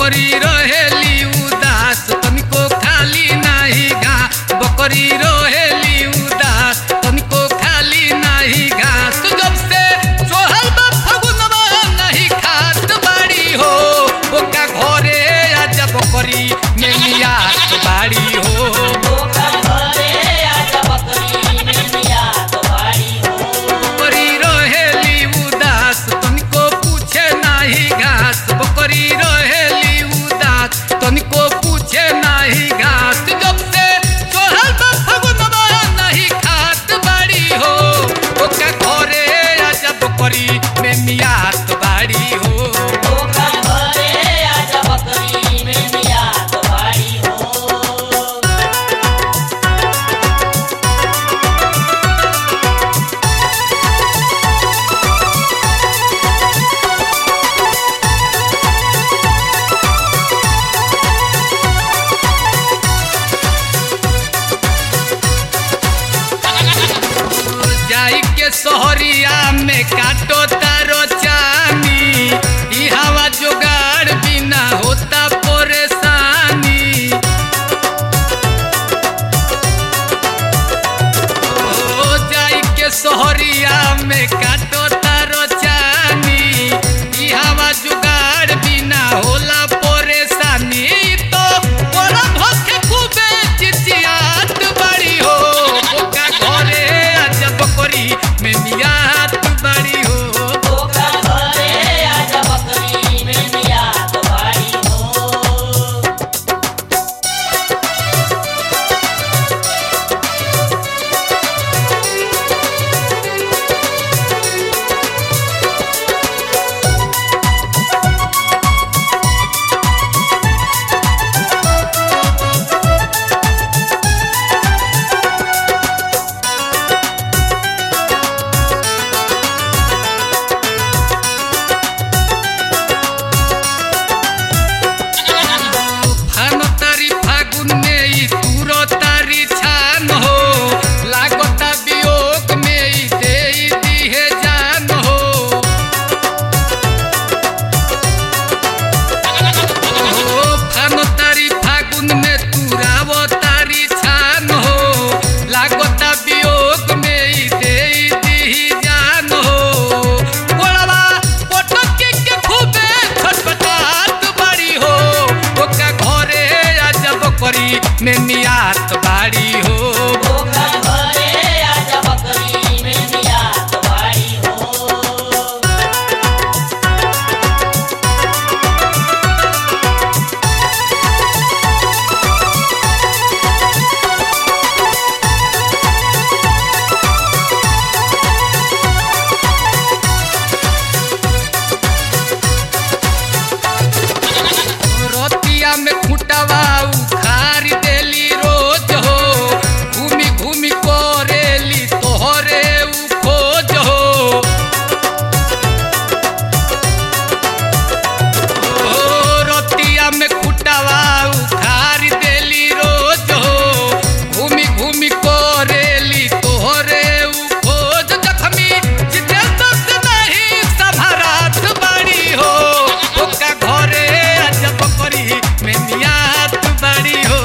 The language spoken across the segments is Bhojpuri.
बकरी रहेली उदास तनिको खाली नाही घास बकरी रहेली उदास तनिको खाली नाही घास जब से सोहल बा फगुनवा नहीं खात बाड़ी हो ओका घरे आजा बकरी में मियात बाड़ी हो बकरी रहेली उदास तनिको पूछे नाही घास बकरी रहेली उदास तनिको पूछे नाही घास जब से सोहल बा फगुनवा नहीं खात बाड़ी हो ओका घरे आजा बकरी में मियात बाड़ी हो जाई के सोहरिया में काटो तारो चानी ई हवा जुगाड़ बिना होता परेशानी ओ जाई के सोहरिया में काटो तारो चानी ई हवा जुगाड़ बिना होला परेशानी तो बोला भखे खूबे चिचियात बड़ी हो ओका घरे अजब करी में मियात बड़ी हो फान तारी फागुन में ई तूरो तारी छान हो लागता वियोग में ई दे ई दिहे जान हो ओ फान तारी फागुन में तूराव तारी छान हो लागता वियोग में ई दे ई दिही जान हो गोलवा पोटकी के खूबे छटपटात बाड़ी हो ओका घरे अजब करी में मियात बाड़ी हो रतिया में खुटवा उखाड़ देली रोज हो घूमी घूमी करेली तोहरे उ खोज हो ओ रतिया में खुटवा उखाड़ देली रोज हो घूमी घूमी करेली तोहरे उ खोज जखमी जितेंद्र से नहीं सभरात बाड़ी हो ओका घरे अजब करी में मियात बाड़ी हो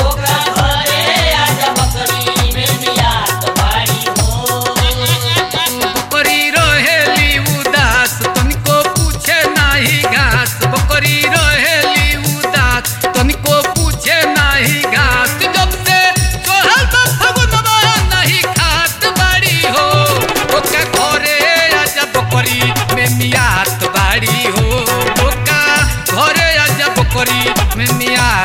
बकरी रहेली उदास तनिको पूछे नाही घास बकरी रहेली उदास तनिको पूछे नाही घास जब से सोहल बा फगुनवा नहीं खात बाड़ी हो ओका घरे आजा बकरी में मियात बाड़ी हो ओका घरे आजा बकरी में मियात